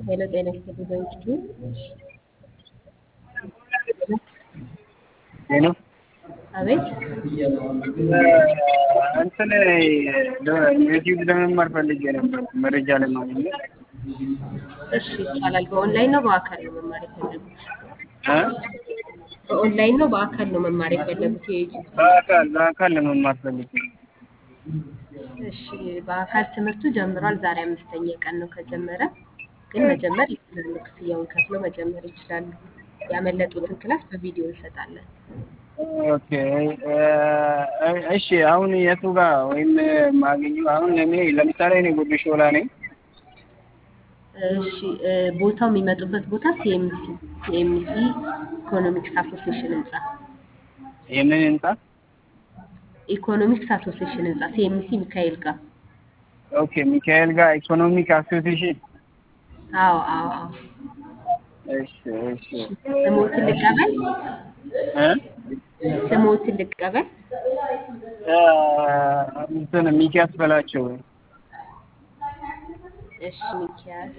ሄሎ ጤና ይስጥልኝ በእንግዱ ሄሎ አቤት እንትን ዩቲዩብ ለመማር ፈልጌ ነበር መረጃ ለማግኘት እሺ ይቻላል በኦንላይን ነው በአካል ነው መማር የፈለጉት እ በኦንላይን ነው በአካል ነው መማር የፈለጉት የዩቲዩብ በአካል በአካል ለመማር ፈልጌ እሺ በአካል ትምህርቱ ጀምሯል ዛሬ አምስተኛ ቀን ነው ከጀመረ ግን መጀመር ይችላሉ ክፍያውን ከፍለው መጀመር ይችላሉ ያመለጡትን ክላስ በቪዲዮ እንሰጣለን ኦኬ እሺ አሁን የቱ ጋር ወይም ማገኘው አሁን እኔ ለምሳሌ እኔ ጉርድ ሾላ ነኝ እሺ ቦታው የሚመጡበት ቦታ ሲኤምሲ ሲኤምሲ ኢኮኖሚክስ አሶሲሽን ህንጻ የምን ህንጻ ኢኮኖሚክስ አሶሲሽን ህንጻ ሲኤምሲ ሚካኤል ጋር ኦኬ ሚካኤል ጋር ኢኮኖሚክ አሶሲሽን አዎ አዎ አዎ እሺ እሺ ስሞትን ልቀበል እ ስሞትን ልቀበል እንትን ሚኪያስ በላቸው እሺ ሚኪያስ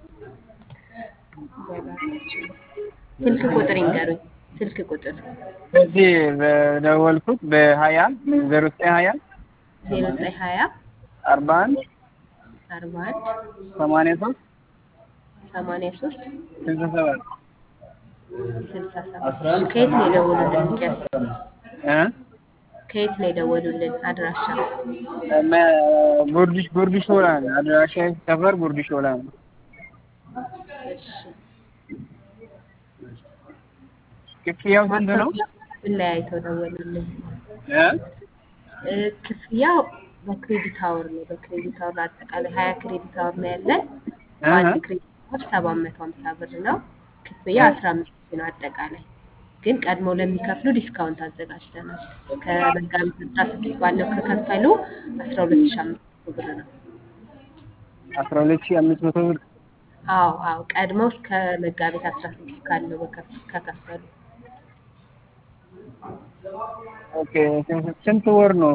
በላቸው ስልክ ቁጥር ይንገሩኝ ስልክ ቁጥር እዚህ በደወልኩት በሀያ ዜሮ ዘጠኝ ሀያ ዜሮ ዘጠኝ ሀያ አርባ አንድ አርባ አንድ ሰማንያ ሶስት ሰማንያ ሶስት ስልሳ ሰባት ስልሳ ሰባት ከየት ነው የደወሉልን ሚኪያስ እ ከየት ነው የደወሉልን አድራሻ ጉርድ ጉርድ ሾላ ነው አድራሻ ሰፈር ጉርድ ሾላ ነው እሺ ክፍያው ስንት ነው ምን ላይ አይተው ደወሉልን እ እ ክፍያው በክሬዲት አወር ነው በክሬዲት አወር አጠቃላይ ሀያ ክሬዲት አወር ነው ያለን በአንድ ክሬዲት አወር ሰባት መቶ ሀምሳ ብር ነው ክፍያ አስራ አምስት ሺህ ነው አጠቃላይ ግን ቀድሞ ለሚከፍሉ ዲስካውንት አዘጋጅተናል ከመጋቢት አስራ ስድስት ባለው ከከፈሉ አስራ ሁለት ሺህ አምስት መቶ ብር ነው አስራ ሁለት ሺህ አምስት መቶ ብር አዎ አዎ ቀድመው እስከ መጋቢት አስራ ስድስት ካለው በከፍ- ከከፈሉ ኦኬ ስንት ወር ነው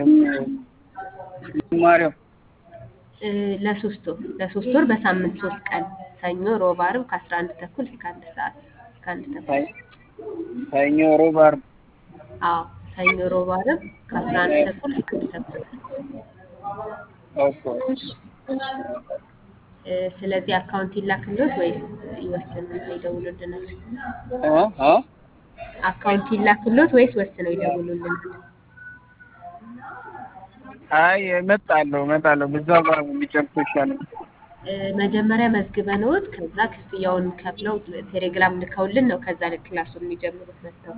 ማሪያው እ ለሶስት ወር ለሶስት ወር በሳምንት ሶስት ቀን ሰኞ ሮብ ዓርብ ከአስራ አንድ ተኩል እስከ አንድ ሰዓት እስከ አንድ ተኩል ሰኞ ሮብ ዓርብ አዎ ሰኞ ሮብ ዓርብ ከአስራ አንድ ተኩል እስከ አንድ ተኩል ኦኬ እሺ እሺ እ ስለዚህ አካውንት ይላክልዎት ወይስ ይወስኑና ይደውሉልናል? እ እ አካውንት ይላክልዎት ወይስ ወስነው ይደውሉልናል? አይ እመጣለሁ እመጣለሁ በዛው ጋር ቢጨርሱ ይሻላል እ መጀመሪያ መዝግበንዎት ከዛ ክፍያውን ከፍለው ቴሌግራም ልከውልን ነው ከዛ ክላሱን የሚጀምሩት መጥተው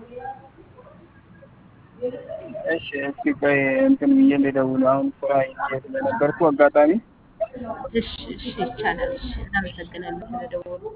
እሺ እስኪ ቆይ እንትን ብዬ ልደውል አሁን ስራ ይዤ ስለነበርኩ አጋጣሚ እሺ እሺ ይቻላል እሺ እናመሰግናለን ስለደወሉ